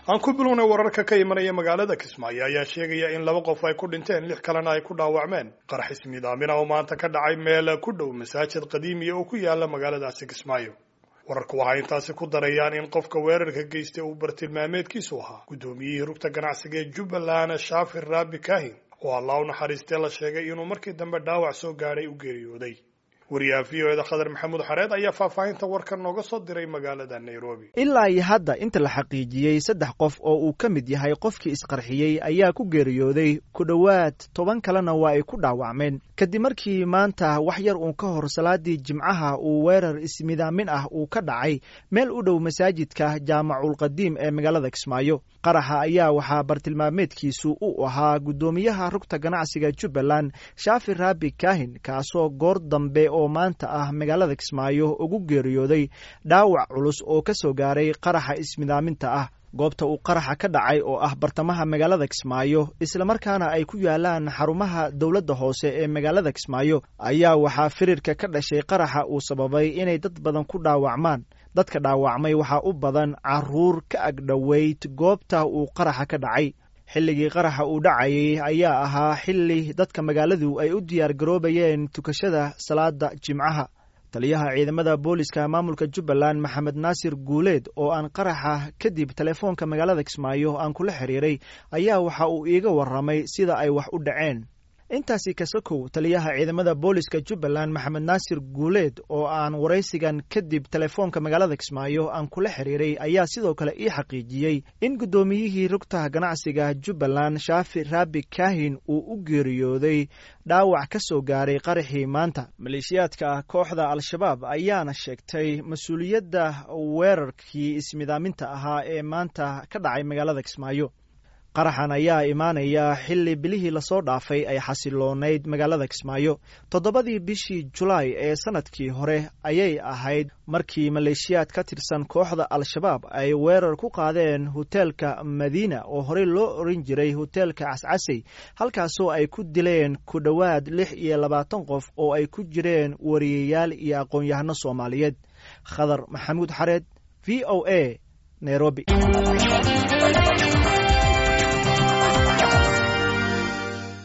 aan ku bilownay wararka ka imanaya magaalada kismaayo ayaa sheegaya in laba qof ay ku dhinteen lix kalena ay ku dhaawacmeen qarax ismiidaamin ah oo maanta ka dhacay meel ku dhow masaajid qadiimiya oo ku yaala magaaladaasi kismaayo wararku waxay intaasi ku darayaan in qofka weerarka geystay uu bartilmaameedkiisu ahaa guddoomiyihii rugta ganacsiga ee jubbaland shaafir raabi kahin oo allah u naxariistee la sheegay inuu markii dambe dhaawac soo gaadhay u geeriyooday wariyaha v o eda khadar maxamuud xareed ayaa faahfaahinta warkan nooga soo diray magaalada nairobi ilaa iyo hadda inta la xaqiijiyey saddex qof oo uu ka mid yahay qofkii isqarxiyey ayaa ku geeriyooday ku dhowaad toban kalena waa ay ku dhaawacmeen kadib markii maanta wax yar uun ka hor salaadii jimcaha uu weerar ismidaamin ah uu ka dhacay meel u dhow masaajidka jaamaculqadiim ee magaalada kismaayo qaraxa ayaa waxaa bartilmaameedkiisu u ahaa guddoomiyaha rugta ganacsiga jubbaland shaafi raabi kahin kaasoo goor dambe oo maanta ah magaalada kismaayo ugu geeriyooday dhaawac culus oo ka soo gaaray qaraxa ismidaaminta ah goobta uu qaraxa ka dhacay oo ah bartamaha magaalada kismaayo islamarkaana ay ku yaalaan xarumaha dowladda hoose ee magaalada kismaayo ayaa waxaa firirka ka dhashay qaraxa uu sababay inay dad badan ku dhaawacmaan dadka dhaawacmay waxaa u badan caruur ka agdhoweyd goobta uu qaraxa ka dhacay xilligii qaraxa uu dhacayay ayaa ahaa xilli dadka magaaladu ay u diyaar garoobayeen tukashada salaada jimcaha taliyaha ciidamada booliska maamulka jubbaland maxamed naasir guuleed oo aan qaraxa kadib telefoonka magaalada kismaayo aan kula xiriiray ayaa waxa uu iiga warramay sida ay wax u dhaceen intaasi kasakow taliyaha ciidamada booliska jubbaland maxamed naasir guuleed oo aan waraysigan kadib telefoonka magaalada kismaayo aan kula xiriiray ayaa sidoo kale ii xaqiijiyey in guddoomiyihii rugta ganacsiga jubbaland shaafi raabi kahin uu u geeriyooday dhaawac ka soo gaaray qaraxii maanta maleeshiyaadka kooxda al-shabaab ayaana sheegtay mas-uuliyadda weerarkii ismidaaminta ahaa ee maanta ka dhacay magaalada kismaayo qaraxan ayaa imaanaya xilli bilihii lasoo dhaafay ay xasiloonayd magaalada kismaayo toddobadii bishii julaay ee sanadkii hore ayay ahayd markii maleeshiyaad ka tirsan kooxda al-shabaab ay weerar ku qaadeen hoteelka madiina oo horey loo oran jiray hoteelka cascasey halkaasoo ay ku dileen ku dhowaad lix iyo labaatan qof oo ay ku jireen wariyayaal iyo aqoon-yahano soomaaliyeed khadar maxamuud xareed v o a nairobi